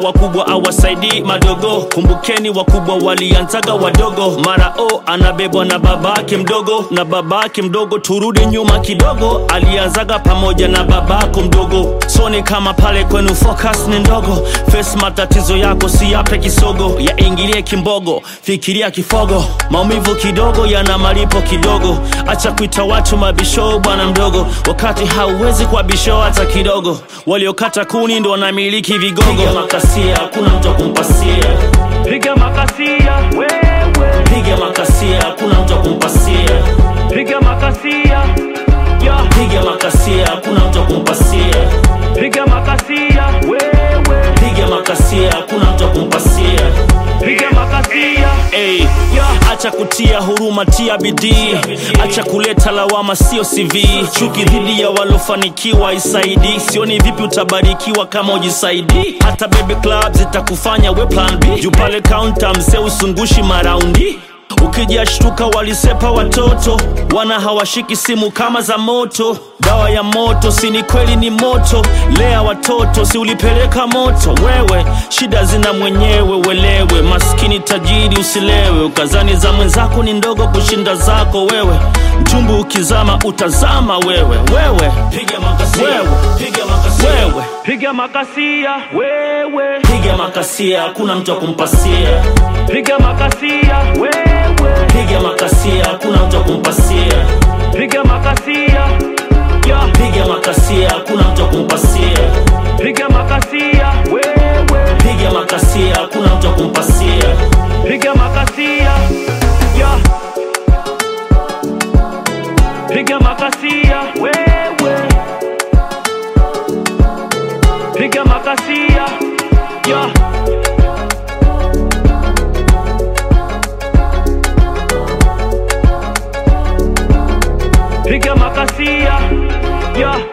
wakubwa awasaidii madogo kumbukeni wakubwa walianzaga wadogo mara o anabebwa na babake mdogo na babake mdogo turudi nyuma kidogo alianzaga pamoja na babako mdogo soni kama pale kwenu focus ni ndogo face matatizo yako si yape kisogo yaingilie kimbogo fikiria kifogo maumivu kidogo yana malipo kidogo acha kuita watu mabisho bwana mdogo wakati hauwezi kwa bisho hata kidogo waliokata kuni ndo wanamiliki vigogo piga makasia hakuna mtu wa kumpasia piga makasia wewe piga makasia hakuna mtu wa kumpasia piga makasia ya piga makasia hakuna mtu wa kumpasia piga makasia wewe piga makasia hakuna mtu wa kumpasia piga makasia Hey, acha kutia huruma, tia bidii, acha kuleta lawama, sio CV. Chuki dhidi ya walofanikiwa isaidi, sioni vipi utabarikiwa kama ujisaidi. Hata baby club zitakufanya we plan B, juu pale counter mzee usungushi maraundi ukijashtuka walisepa watoto wana hawashiki simu kama za moto dawa ya moto si ni kweli ni moto lea watoto si ulipeleka moto wewe shida zina mwenyewe welewe maskini tajiri usilewe ukazani za mwenzako ni ndogo kushinda zako wewe mtumbu ukizama utazama wewe wewe piga makasia wewe piga makasia wewe piga makasia wewe piga makasia hakuna mtu wa kumpasia piga makasia wewe piga makasia hakuna mtu wa kumpasia piga makasia ya piga makasia hakuna mtu wa kumpasia piga makasia wewe piga makasia hakuna mtu wa kumpasia piga makasia ya piga makasia wewe piga makasia ya piga makasia ya